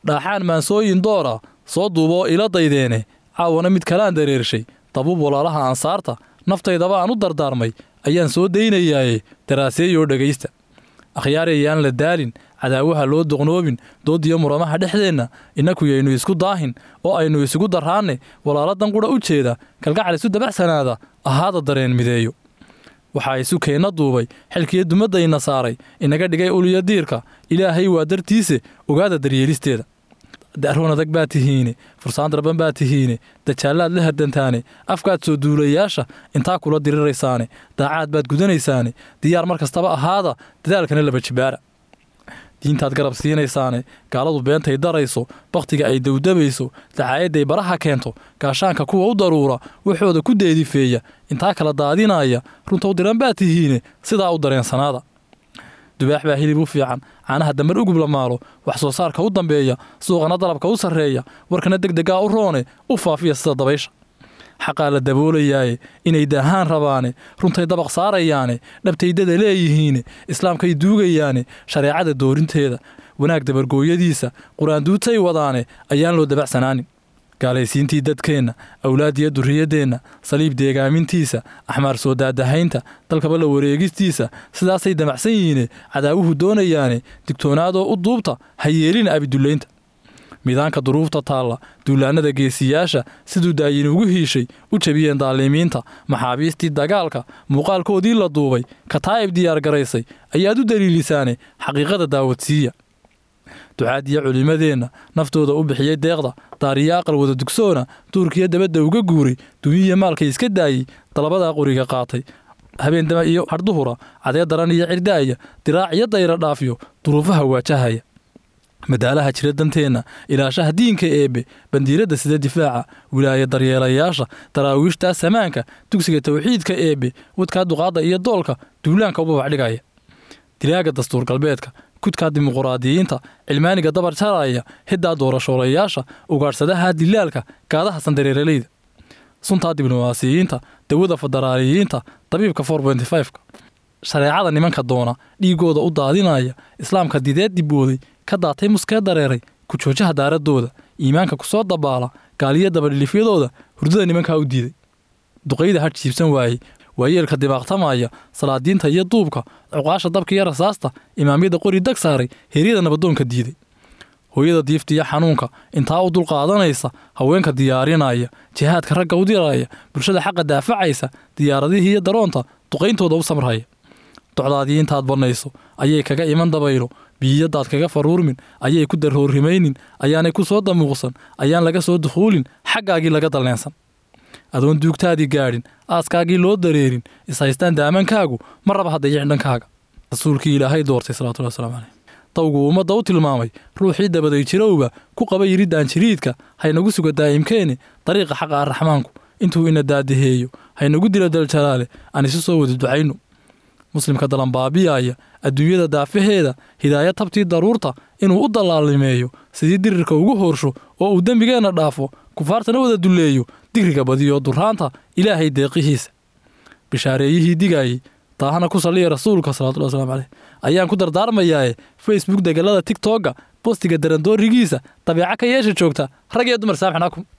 dhaaxaan maansooyin doora soo duuboo ila daydeene caawana mid kalaan dareershay dabuub walaalaha ansaarta naftaydaba aan u dardaarmay ayaan soo daynayaaye daraaseeyoo dhegaysta akhyaarayaan la daalin cadaawaha loo doqnoobin doodiyo muramaha dhexdeenna innaku yaynu isku daahin oo aynu isugu darraanne walaaladan qudha u jeeda kalgacal isu dabacsanaada ahaada dareen mideeyo waxaa isu keenna duubay xilkiyo dumaddayna saaray inaga dhigay uliyo diirka ilaahay waa dartiise ogaada daryeelisteeda daaroon adag baa tihiine fursaan darban baa tihiine dajaallaad la hardantaane afkaad soo duulayaasha intaa kula diriraysaane daacaad baad gudanaysaane diyaar mar kastaba ahaada dadaalkana laba jibaara diintaad garab siinaysaane gaaladu beentay darayso bakhtiga ay dawdabayso dacaayadday baraha keento gaashaanka kuwa u daruura waxooda ku deedifeeya intaa kala daadinaya runta u diran baa tihiine sidaa u dareensanaada dubaax baa hilib u fiican caanaha dambar ugub la maalo wax soo saarka u dambeeya suuqana dalabka u sarreeya warkana degdegaa u roone u faafiya sida dabaysha xaqaa la daboolayaaye inay daahaan rabaane runtay dabaq saarayaane dhabtaydada leeyihiine islaamkay duugayaane shareecada doorinteeda wanaag dabargooyadiisa qur-aanduutay wadaane ayaan loo dabacsanaanin gaalaysiintii dadkeenna awlaadiyo durriyaddeenna saliib deegaamintiisa axmaar soo daadahaynta dalkaba la wareegistiisa sidaasay damacsan yihiine cadaawuhu doonayaane digtoonaadoo u duubta ha yeelina abidullaynta miidaanka duruufta taalla duulaannada geesiyaasha siduu daayin ugu hiishay u jabiyeen daalimiinta maxaabiistii dagaalka muuqaalkoodii la duubay kataa'ib diyaar garaysay ayaad u daliilisaane xaqiiqada daawadsiiya ducaadiya culimmadeenna naftooda u bixiyey deeqda daariyo aqal wada dugsoona duurkiyo dabadda uga guuray dunyiya maalkay iska daayey dalabadaa qoriga qaatay habeendama iyo hardduhura cadee daran iyo cirdaaya diraac iyo dayra dhaafiyo duruufaha waajahaya madaalaha jira danteenna ilaashaha diinka eebbe bandiiradda sida difaaca wilaaya daryeelayaasha daraawiishtaa samaanka dugsiga tawxiidka eebbe wadkaa duqaadda iyo doolka duulaanka u babacdhigaya dilaaga dastuur galbeedka kudkaa dimuquraadiyiinta cilmaaniga dabar jaraya hiddaa doorashoolayaasha ugaadhsadaha dilaalka gaadaha sandareeralayda suntaa diblomaasiyiinta dawada federaaliyiinta dabiibka ka shareecada nimanka doona dhiigooda u daadinaya islaamka dideed dibooday ka daatay muskee dareeray ku joojaha daaradooda iimaanka ku soo dabaala gaaliyo dabadhilifyadooda hurdada nimankaa u diiday duqayda hadh jiibsan waayey waayeelka dibaaqtamaya salaadiinta iyo duubka cuqaasha dabka iyo rasaasta imaamyada qori dag saaray heryada nabadoonka diiday hooyada diifta iyo xanuunka intaa u dulqaadanaysa haweenka diyaarinaya jihaadka ragga u diraya bulshada xaqa daafacaysa diyaaradihii iyo daroonta duqayntooda u samraya docdaadii intaad bannayso ayay kaga iman dabaylo biyiyadaad kaga faruurmin ayay ku darhoorrimaynin ayaanay ku soo damuuqsan ayaan laga soo dukhuulin xaggaagii laga dalleensan adoon duugtaadii gaadhin aaskaagii loo dareerin ishaystaan daamankaagu ma raba haddayicin dhankaaga rasuulkii ilaahay doortay salawatullahi wasalaamu caleyh dawgu ummadda u tilmaamay ruuxii dabaday jirowga ku qaba yidhiddaan jiriidka haynagu suga daa'imkeeni dariiqa xaqa arraxmaanku intuu ina daadaheeyo haynagu dilo daljalaale aan isu soo wada ducayno muslimka dalanbaabiyaaya adduunyada daafaheeda hidaaya tabtii daruurta inuu u dallaalimeeyo sidii dirirka ugu hoorsho oo uu dembigeenna dhaafo kufaartana wada dulleeyo digriga badiyo duraanta ilaahay deeqihiisa bishaareeyihii digaayey taahana ku salliya rasuulka salawatullahi waslamu caleyh ayaan ku dardaarmayaaye facebook degalada tigtogga bostiga darandoorigiisa dabeeca ka yeesha joogta rag iyo dumar saamxnaakum